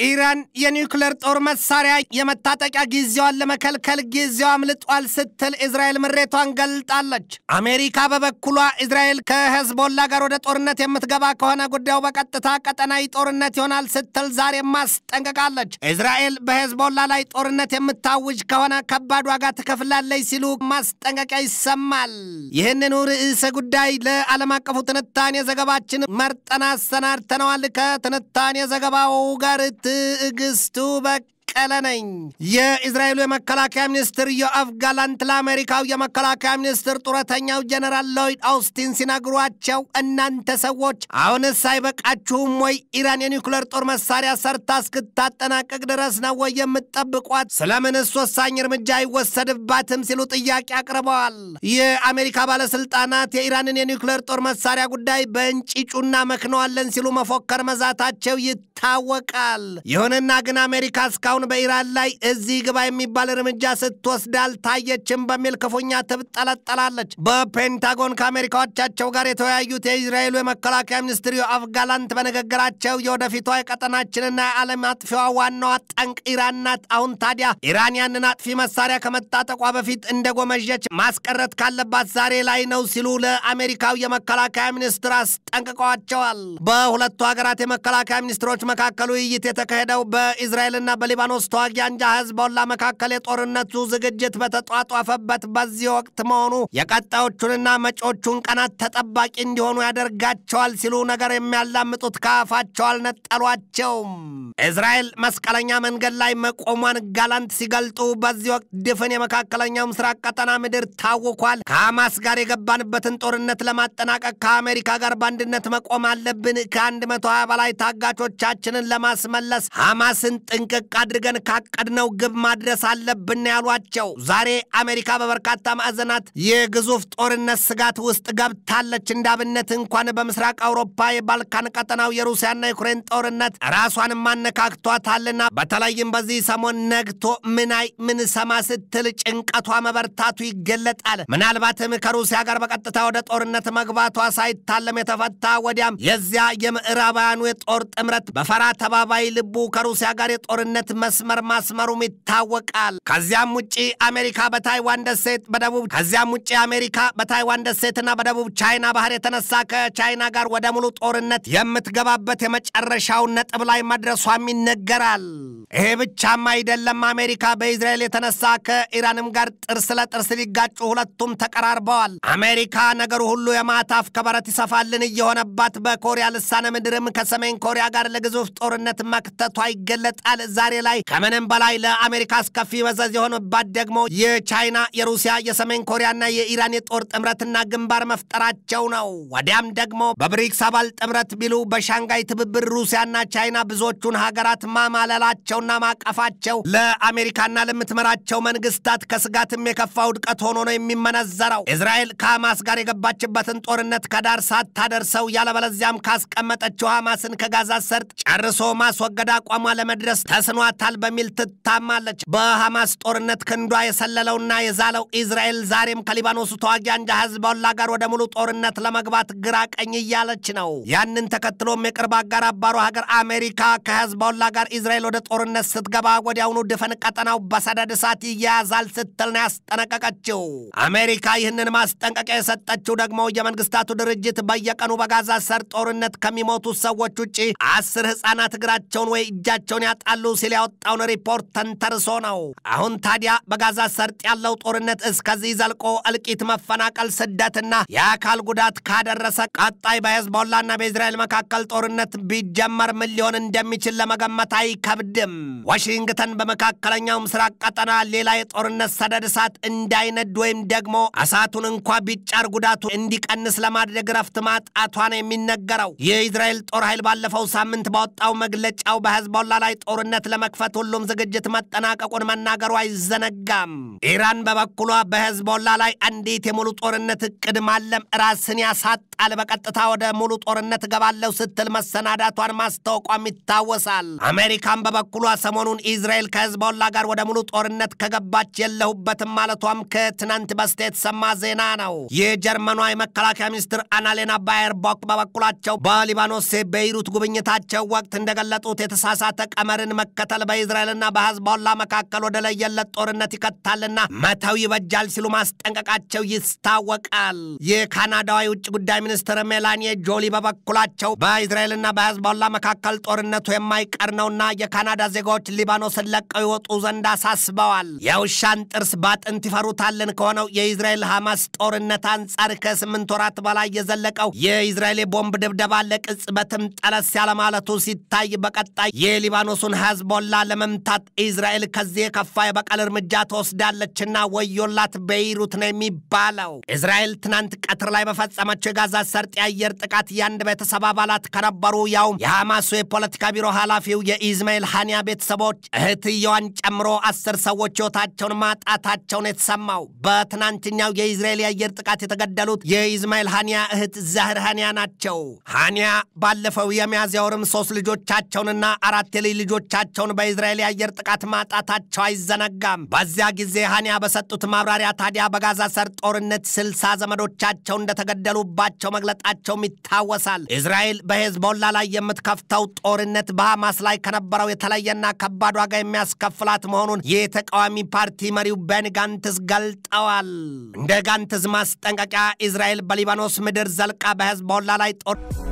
ኢራን የኒውክሌር ጦር መሳሪያ የመታጠቂያ ጊዜዋን ለመከልከል ጊዜው አምልጧል ስትል እስራኤል ምሬቷን ገልጣለች። አሜሪካ በበኩሏ እስራኤል ከሄዝቦላ ጋር ወደ ጦርነት የምትገባ ከሆነ ጉዳዩ በቀጥታ ቀጠናዊ ጦርነት ይሆናል ስትል ዛሬ ማስጠንቀቃለች። እስራኤል በሄዝቦላ ላይ ጦርነት የምታውጅ ከሆነ ከባድ ዋጋ ትከፍላለች ሲሉ ማስጠንቀቂያ ይሰማል። ይህንኑ ርዕሰ ጉዳይ ለዓለም አቀፉ ትንታኔ ዘገባችን መርጠን አሰናድተነዋል። ከትንታኔ ዘገባው ጋር ትዕግስቱ በቀለ ነኝ። የእስራኤሉ የመከላከያ ሚኒስትር ዮአፍ ጋላንት ለአሜሪካው የመከላከያ ሚኒስትር ጡረተኛው ጀነራል ሎይድ አውስቲን ሲነግሯቸው እናንተ ሰዎች አሁንስ አይበቃችሁም ወይ? ኢራን የኒውክሌር ጦር መሳሪያ ሰርታ እስክታጠናቀቅ ድረስ ነው ወይ የምትጠብቋት? ስለምንስ ወሳኝ እርምጃ አይወሰድባትም? ሲሉ ጥያቄ አቅርበዋል። የአሜሪካ ባለስልጣናት የኢራንን የኒውክሌር ጦር መሳሪያ ጉዳይ በእንጭጩና መክነዋለን ሲሉ መፎከር መዛታቸው ይታወቃል። ይሁንና ግን አሜሪካ እስካሁን በኢራን ላይ እዚህ ግባ የሚባል እርምጃ ስትወስድ አልታየችም በሚል ክፉኛ ትብጠለጠላለች። በፔንታጎን ከአሜሪካዎቻቸው ጋር የተወያዩት የእስራኤሉ የመከላከያ ሚኒስትር ዮአፍ ጋላንት በንግግራቸው የወደፊቷ የቀጠናችንና የዓለም አጥፊዋ ዋናዋ ጠንቅ ኢራን ናት። አሁን ታዲያ ኢራን ያንን አጥፊ መሳሪያ ከመታጠቋ በፊት እንደ ጎመዠች ማስቀረት ካለባት ዛሬ ላይ ነው ሲሉ ለአሜሪካው የመከላከያ ሚኒስትር አስጠንቅቀዋቸዋል። በሁለቱ ሀገራት የመከላከያ ሚኒስትሮች መካከል ውይይት የተካሄደው በእስራኤልና በሊባኖስ ተዋጊ አንጃ ህዝቦላ መካከል የጦርነቱ ዝግጅት በተጧጧፈበት በዚህ ወቅት መሆኑ የቀጣዮቹንና መጪዎቹን ቀናት ተጠባቂ እንዲሆኑ ያደርጋቸዋል ሲሉ ነገር የሚያላምጡት ከአፋቸው አልነጠሏቸውም። እስራኤል መስቀለኛ መንገድ ላይ መቆሟን ጋላንት ሲገልጡ በዚህ ወቅት ድፍን የመካከለኛው ምስራቅ ቀጠና ምድር ታውኳል። ከሐማስ ጋር የገባንበትን ጦርነት ለማጠናቀቅ ከአሜሪካ ጋር በአንድነት መቆም አለብን። ከአንድ መቶ ሀያ በላይ ታጋቾቻችንን ለማስመለስ ሐማስን ጥንቅቅ አድርገን ካቀድነው ግብ ማድረስ አለብን ያሏቸው። ዛሬ አሜሪካ በበርካታ ማዕዘናት የግዙፍ ጦርነት ስጋት ውስጥ ገብታለች። እንዳብነት እንኳን በምስራቅ አውሮፓ የባልካን ቀጠናው የሩሲያና ዩክሬን ጦርነት ራሷን ማነካክቷታልና በተለይም በዚህ ሰሞን ነግቶ ምናይ ምን ሰማ ስትል ጭንቀቷ መበርታቱ ይገለጣል። ምናልባትም ከሩሲያ ጋር በቀጥታ ወደ ጦርነት መግባቷ ሳይታለም የተፈታ ወዲያም የዚያ የምዕራባውያኑ የጦር ጥምረት በፈራ ተባባይ ልቡ ከሩሲያ ጋር የጦርነት መስመር ማስመሩም ይታወቃል። ከዚያም ውጭ አሜሪካ በታይዋን ደሴት በደቡብ ከዚያም ውጭ አሜሪካ በታይዋን ደሴትና በደቡብ ቻይና ባህር የተነሳ ከቻይና ጋር ወደ ሙሉ ጦርነት የምትገባበት የመጨረሻውን ነጥብ ላይ መድረሷም ይነገራል። ይሄ ብቻም አይደለም። አሜሪካ በኢዝራኤል የተነሳ ከኢራንም ጋር ጥርስ ለጥርስ ሊጋጩ ሁለቱም ተቀራርበዋል። አሜሪካ ነገሩ ሁሉ የማታፍ ከበረት ይሰፋልን እየሆነባት በኮሪያ ልሳነ ምድርም ከሰሜን ኮሪያ ጋር ለግዙፍ ጦርነት መክተቷ ይገለጣል። ዛሬ ላይ ከምንም በላይ ለአሜሪካ አስከፊ መዘዝ የሆነባት ደግሞ የቻይና የሩሲያ የሰሜን ኮሪያና የኢራን የጦር ጥምረትና ግንባር መፍጠራቸው ነው። ወዲያም ደግሞ በብሪክስ አባል ጥምረት ቢሉ በሻንጋይ ትብብር ሩሲያና ቻይና ብዙዎቹን ሀገራት ማማለላቸውና ማቀፋቸው ለአሜሪካና ለምትመራቸው መንግስታት ከስጋትም የከፋ ውድቀት ሆኖ ነው የሚመነዘረው። እስራኤል ከሐማስ ጋር የገባችበትን ጦርነት ከዳር ሳታደርሰው ያለበለዚያም ካስቀመጠችው ሐማስን ከጋዛ ሰርጥ ጨርሶ ማስወገድ አቋሟ ለመድረስ ተስኗታል በሚል ትታማለች። በሐማስ ጦርነት ክንዷ የሰለለውና የዛለው እስራኤል ዛሬም ከሊባኖሱ ተዋጊ አንጃ ህዝቦላ ጋር ወደ ሙሉ ጦርነት ለመግባት ግራ ቀኝ እያለች ነው። ያንን ተከትሎም የቅርብ አጋር አባሩ ሀገር አሜሪካ ከህዝቦላ ጋር እስራኤል ወደ ጦርነት ስትገባ ወዲያውኑ ድፈን ቀጠናው በሰደድ እሳት ይያያዛል ስትል ነው ያስጠነቀቀችው። አሜሪካ ይህንን ማስጠንቀቂያ የሰጠችው ደግሞ የመንግስታቱ ድርጅት በየቀኑ በጋዛ ሰርጥ ጦርነት ከሚሞቱ ሰዎች ውጭ አስር ህፃናት እግራቸውን ወይ እጃቸውን ያጣሉ ሲል ያወጣውን ሪፖርት ተንተርሶ ነው። አሁን ታዲያ በጋዛ ሰርጥ ያለው ጦርነት እስከዚህ ዘልቆ እልቂት፣ መፈናቀል፣ ስደትና የአካል ጉዳት ካደረሰ ቀጣይ በሄዝቦላና በእስራኤል መካከል ጦርነት ቢጀመር ምን ሊሆን እንደሚችል ለመገመት አይከብድም። ዋሽንግተን በመካከለኛው ምስራቅ ቀጠና ሌላ የጦርነት ሰደድ እሳት እንዳይነድ ወይም ደግሞ እሳቱን እንኳ ቢጫር ጉዳቱ እንዲቀንስ ለማድረግ ረፍት ማጣቷ ነው የሚነገረው። የእስራኤል ጦር ኃይል ባለፈው ሳምንት ባወጣው መግለጫው በሄዝቦላ ላይ ጦርነት ለመክፈት ሁሉም ዝግጅት መጠናቀቁን መናገሩ አይዘነጋም። ኢራን በበኩሏ በሄዝቦላ ላይ አንዲት የሙሉ ጦርነት እቅድ ማለም ራስን ያሳጣል፣ በቀጥታ ወደ ሙሉ ጦርነት እገባለሁ ስትል መሰናዳቷን ማስታወቋም ይታወሳል። አሜሪካን በበኩሏ ሰሞኑን ኢዝራኤል ከሄዝቦላ ጋር ወደ ሙሉ ጦርነት ከገባች የለሁበትም ማለቷም ከትናንት በስቲያ የተሰማ ዜና ነው። የጀርመኗ የመከላከያ ሚኒስትር አናሌና ባየርቦክ በበኩላቸው በሊባኖስ ቤይሩት ጉብኝታቸው ወቅት እንደገለጡት የተሳሳተ ቀመርን መከተል በእስራኤልና በህዝቦላ መካከል ወደ ለየለት ጦርነት ይከታልና መተው ይበጃል ሲሉ ማስጠንቀቃቸው ይታወቃል። የካናዳዋ የውጭ ጉዳይ ሚኒስትር ሜላኒ ጆሊ በበኩላቸው በእስራኤልና በህዝቦላ መካከል ጦርነቱ የማይቀር ነውና የካናዳ ዜጋዎች ሊባኖስን ለቀው ይወጡ ዘንድ አሳስበዋል። የውሻን ጥርስ ባጥንት ይፈሩታልን ከሆነው የእስራኤል ሐማስ ጦርነት አንጻር ከስምንት ወራት በላይ የዘለቀው የእስራኤል የቦምብ ድብደባ ለቅጽበትም ጠለስ ያለ ማለቱ ሲታይ በቀጣይ የሊባኖሱን ህዝቦላ ለመምታት እስራኤል ከዚህ የከፋ የበቀል እርምጃ ትወስዳለችና ወዮላት ቤይሩት ነው የሚባለው። እስራኤል ትናንት ቀትር ላይ በፈጸመችው የጋዛ ሰርጥ የአየር ጥቃት የአንድ ቤተሰብ አባላት ከነበሩ ያውም የሐማሱ የፖለቲካ ቢሮ ኃላፊው የኢዝማኤል ሐኒያ ቤተሰቦች እህትየዋን ጨምሮ አስር ሰዎች ሕይወታቸውን ማጣታቸውን የተሰማው በትናንትኛው የኢዝራኤል የአየር ጥቃት የተገደሉት የኢዝማኤል ሐኒያ እህት ዛህር ሐኒያ ናቸው። ሐኒያ ባለፈው የሚያዝያ ወርም ሶስት ልጆቻቸውንና አራት የልጅ ልጆቻቸውን በኢዝራኤል የአየር ጥቃት ማጣታቸው አይዘነጋም። በዚያ ጊዜ ሐኒያ በሰጡት ማብራሪያ ታዲያ በጋዛ ሰርጥ ጦርነት ስልሳ ዘመዶቻቸው እንደተገደሉባቸው መግለጣቸውም ይታወሳል። እስራኤል በሄዝቦላ ላይ የምትከፍተው ጦርነት በሐማስ ላይ ከነበረው የተለየና ከባድ ዋጋ የሚያስከፍላት መሆኑን የተቃዋሚ ፓርቲ መሪው ቤኒ ጋንትስ ገልጠዋል። እንደ ጋንትስ ማስጠንቀቂያ እስራኤል በሊባኖስ ምድር ዘልቃ በሄዝቦላ ላይ ጦር